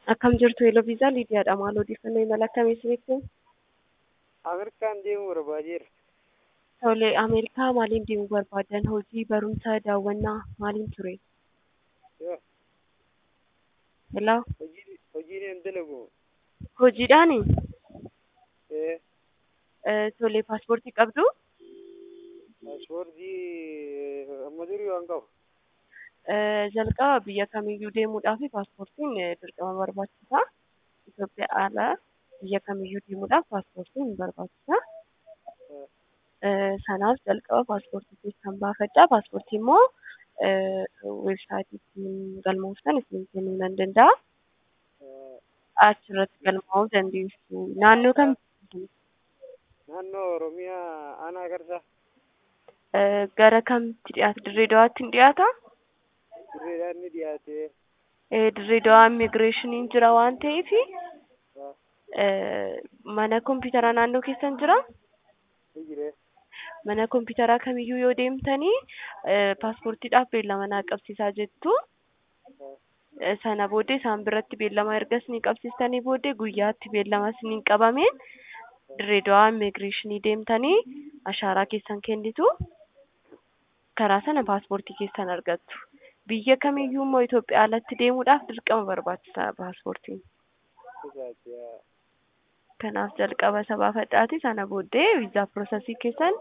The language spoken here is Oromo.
Akkam jirtu Eloviisaa Liidiyaadha. Maal odeeffannoo imala akkamii isinitti himu? Ameerikaan deemuu barbaadeera. Tole, Ameerikaa maaliin deemuu barbaadan? Hojii, barumsa, daawwannaa maaliin ture? Yoo, Hello? hojii hojiin hin dalagu. Hojiidhaani? Ee, Eh, Tole, paaspoortii qabdu? paaspoortii amma durii waan qabu. Eh, Jalqaba biyya kamiyyuu deemuudhaaf paaspoortiin eh, dirqama barbaachisa. Itoophiyaa alaa biyya kamiyyuu deemuudhaaf paaspoortiin barbaachisa. Eh, Sanaaf jalqaba paaspoortii keessan baafadhaa. Paaspoortii immoo eh, weebsaayitii galmooftan isin kennuu nan danda'a. Ee, Achirratti galmaa'uu dandeessu. Naannoo kam? Naannoo Oromiyaa aanaa Garsaa Eh, Gara kamitti dhiyaata? Dirree Dawaatti hin dhiyaata? dirreedhaan ni dhiyaatee Eh, Dirree Dawaa immigireeshiniin jira waan ta'eef ee, mana kompiitaraa naannoo keessan jira? ni jiree. Mana kompiitaraa kamiyyuu yoo deemtanii eh, paaspoortiidhaaf beellama naa qabsiisaa jettu. Eh, Sana booddee isaan biratti beellama erga isinii qabsiistanii booddee guyyaatti beellama isiniin qabameen dirree dawaa immigireeshinii deemtanii ashaaraa keessan kennitu. Karaa sana paaspoortii keessan argattu. Biyya kamiyyuu immoo Itoophiyaa alatti deemuudhaaf dirqama barbaachisa paaspoortiin. Isaati yaa. Kanaaf jalqaba isa baafadhaati sana booddee viizaa piroosesii keessan